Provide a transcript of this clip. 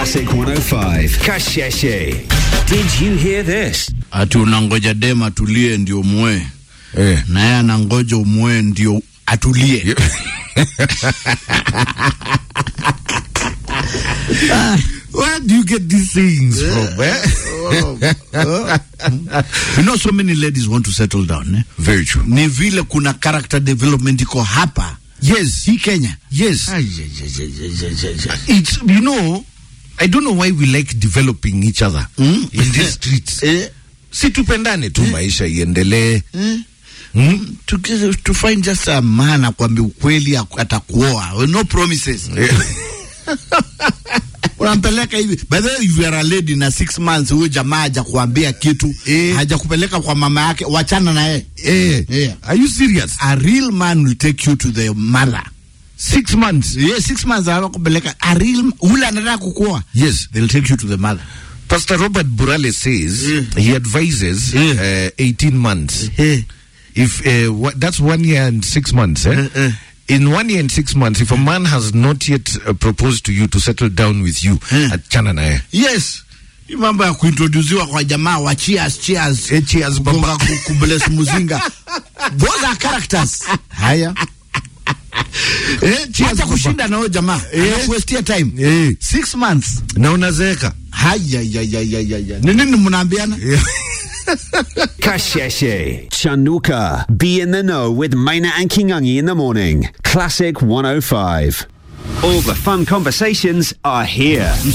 Classic 105. Kasheshe. Did you hear this? ati unangoja dem atulie ndio mwe Eh. na yeye anangoja umwe ndio atulie Where do you get these things from? Eh? you know so many ladies want to settle down eh? Very true. ni vile kuna character development iko hapa Yes. hii kenya Yes. Ai, ai, ai, ai, ai, ai, ai. It's you know, I don't know why we like developing each other Mm. in these streets. Eh, Si tupendane tu maisha iendelee. eh, Mm? to, get- to find just a man akwambia ukweli aku- atakuoa no promises unampeleka hivi by the way if you are a lady na six months huyo jamaa haja kuambia kitu Eh. haja kupeleka kwa mama yake wachana na yeye Eh. Yeah. Are you serious? a real man will take you to the mother Six months. yeah, six months awakupeleka a real ule anataka kukuoa Yes. they'll take you to the mother Pastor Robert Burale says Yeah. he advises Yeah. uh, 18 months. Eh. If uh, wha- that's one year and six months, eh? Eh, eh. In one year and six months, if a man has not yet uh, proposed to you to settle down with you, Eh. achana naye. yes hii mambo ya kuintroduziwa kwa jamaa wa cheers cheers Eh, cheers, baba. kugonga ku- kubless muzinga those are characters haya Eh, cheers, acha baba. kushinda na huyo jamaa Eh. anakuestia time Eh. six months na unazeeka haya ya ya ya ya ya ni nini mnaambiana Kasheshe. Chanuka. Be in the know with Maina and Kingangi in the morning. Classic 105. All the fun conversations are here.